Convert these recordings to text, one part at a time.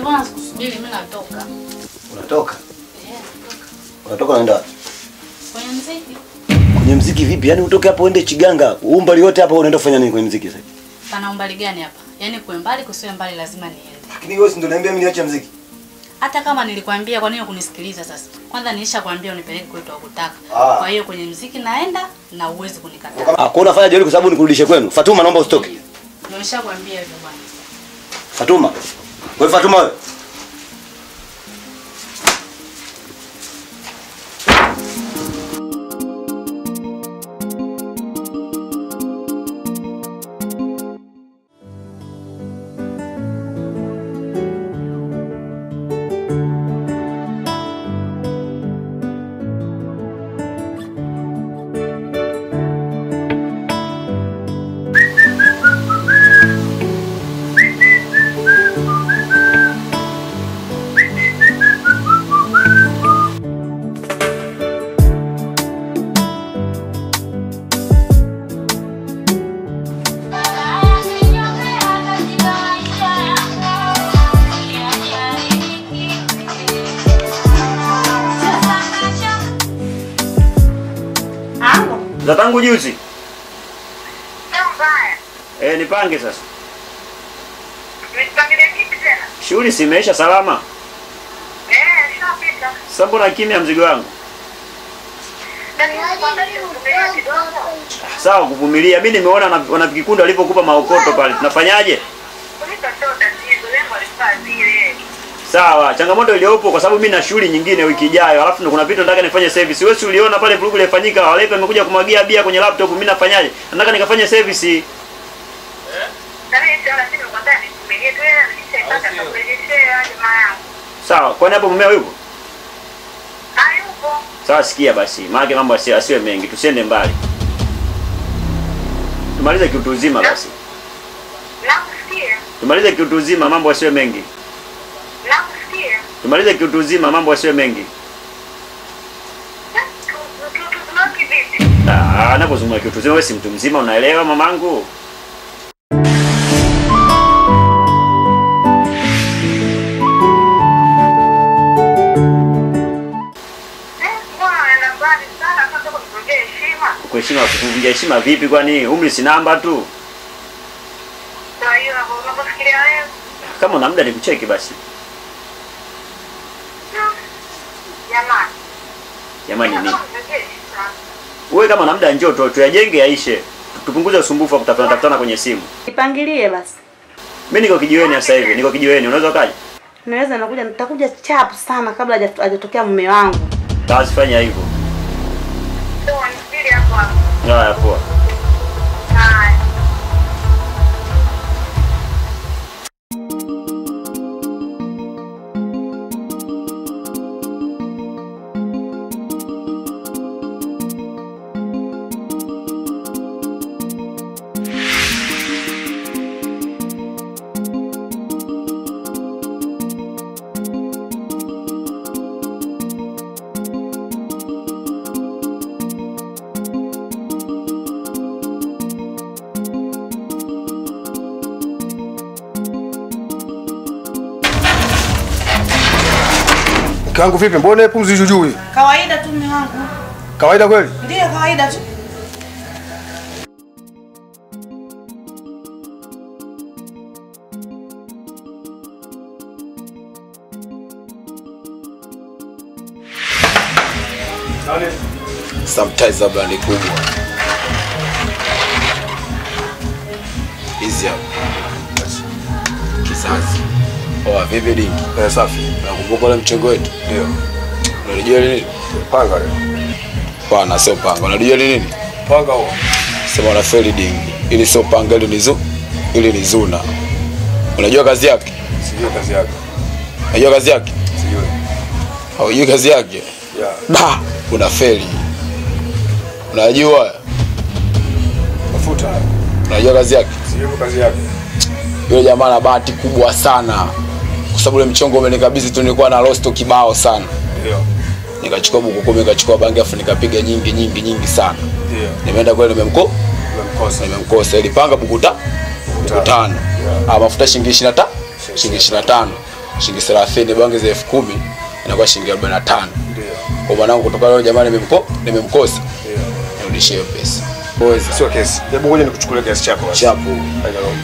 bwana sikusubiri mimi natoka. Unatoka? Eh, natoka. Unatoka unaenda wapi? Kwenye mziki. Kwenye mziki vipi? Yaani utoke hapo uende Chiganga, umbali wote hapa unaenda kufanya nini kwenye mziki sasa? Pana umbali gani hapa? Yaani kuwe mbali kusiwe mbali lazima niende. Lakini wewe si ndio niambia mimi niache mziki? Hata kama nilikwambia kwa nini kunisikiliza sasa? Kwanza nilishakwambia unipeleke kwetu hakutaka. Ah. Kwa hiyo kwenye mziki naenda na uwezi kunikataa. Ah, kwa unafanya jeuri kwa sababu nikurudishe kwenu. Fatuma naomba usitoke. Nimeshakwambia hivyo bwana. Fatuma. Wewe Fatuma wewe. Za tangu juzi. Sio mbaya. Eh, nipange sasa. Nipangilie kipi tena? Shughuli si imeisha salama. Eh, shapita. Sasa mbona kimya mzigo wangu? Na nilikwambia nikuvumilie kidogo. Sawa kuvumilia. Mimi nimeona wana- wanavikikundi walivyokupa maokoto pale. Tunafanyaje? Kulipa sio tatizo, lengo alifaa zile. Sawa, changamoto iliyopo kwa sababu mimi na shughuli nyingine wiki ijayo, alafu ndo kuna vitu nataka nifanye service. Wewe si uliona pale vurugu ilifanyika, walepe amekuja kumwagia bia kwenye laptop, mimi nafanyaje? Nataka nikafanye service. Na mimi sio lakini nikwambia nikuvumilie tu yeye alishaipata kurejeshea jamaa yangu. Sawa, kwani hapo mumeo yupo? Hayupo. Sawa, sikia basi. Maana mambo asiwe asiwe mengi, tusiende mbali. Tumalize kiutu uzima basi. Nakusikia. Tumalize kiutu uzima, mambo asiwe mengi. Nakusikia. Tumalize kiutu uzima, mambo asiwe mengi. Tunaki vipi? Ah, napozungumza kiutu uzima, wewe si mtu mzima, unaelewa mamangu? Eh, mbona unaenda mbali sana sasa kunivunjia heshima? Kuheshima kuvunja heshima vipi kwani? Umri si namba tu. Kwa hiyo hapo unapofikiria wewe. Kama una muda nikucheki basi. Jamani. Jamani nini? Unanivunjia heshima. Wewe kama una muda njoo tu tuyajenge yaishe. Tupunguze usumbufu wa kutafutana tafutana kwenye simu. Nipangilie basi. Mimi niko kijiweni sasa hivi, niko kijiweni. Unaweza ukaja? Naweza nakuja nitakuja chapu sana kabla haja- hajatokea mume wangu. Basi fanya hivyo. Ndio nisubiri hapo hapo. Haya poa. Haya. Mke wangu vipi? Mbona pumzi juu juu? Kawaida tu mume wangu. Kawaida kweli? Ndio kawaida tu. sometimes labda ni kubwa hizi hapa kizazi oa vipi dingi Eh, safi. nakumbuka ule mchongo wetu Ndio. unalijua ni nini Panga leo. pana sio panga unalijua ni nini Panga huo. sema una feli dingi ili sio panga ili ni zu ili ni zuna unajua kazi yake Sijui kazi yake. unajua kazi yake Sijui. haujui kazi yake Yeah. da una feli unajua Mafuta. unajua kazi yake Sijui kazi yake. yule jamaa ana bahati kubwa sana kwa sababu ule mchongo umenikabidhi tu nilikuwa na rosto kibao sana Ndio. nikachukua buku kumi nikachukua bangi afu nikapiga nyingi nyingi nyingi sana Ndio. nimeenda kweli nimemko Umemkosa. nimemkosa ilipanga buku ta buku tano ah mafuta shilingi 25 shilingi 25 shilingi 30 bangi za elfu kumi inakuwa shilingi 45 kwa mwanangu kutoka leo jamani nimemko nimemkosa nirudishie hiyo pesa Poezi. Sio kesi. Hebu ngoja nikuchukulie kiasi chako basi. chapu Haina noma.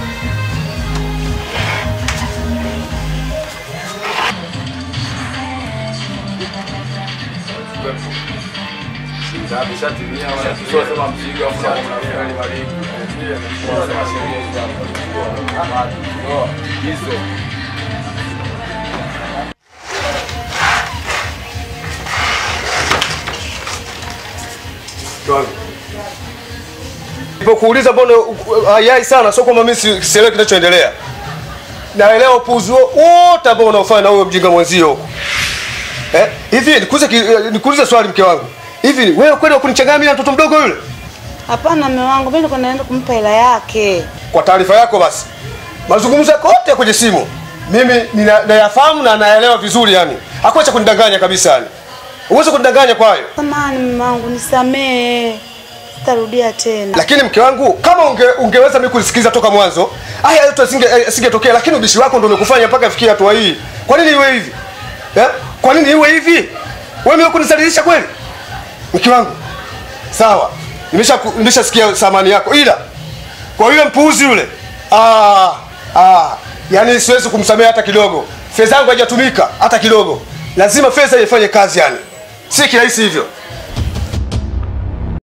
Nilipokuuliza mbona hayai sana, sio kwamba mimi si- sielewi kinachoendelea. Naelewa upuzi wote ambao unaofanya na huyo mjinga mwenzio huko. Eh, hivi nikuulize ki- eh, nikuulize swali mke wangu. Hivi wewe kweli wakunichanganya mimi na mtoto mdogo yule? Hapana mume wangu, mimi niko naenda kumpa hela yake. Kwa taarifa yako basi. Mazungumzo yako yote kwenye simu. Mimi nina- nayafahamu na naelewa vizuri yani. Hakuna cha kunidanganya kabisa yani. Uweze kunidanganya kwa hayo. Samahani mume wangu, nisamee. Sitarudia tena. Lakini mke wangu, kama unge, ungeweza mimi kusikiliza toka mwanzo, haya yote asinge eh, asingetokea, lakini ubishi wako ndio umekufanya mpaka fikia hatua hii. Kwa nini iwe hivi? Eh? Kwa nini iwe hivi? Wewe mimi kunisalilisha kweli? Mke wangu. Sawa. Nimesha nimeshasikia samani yako ila kwa yule mpuuzi yule. Ah, ah, yani siwezi kumsamehe hata kidogo. Fedha yangu haijatumika hata kidogo. Lazima fedha ifanye kazi yani. Si kirahisi hivyo.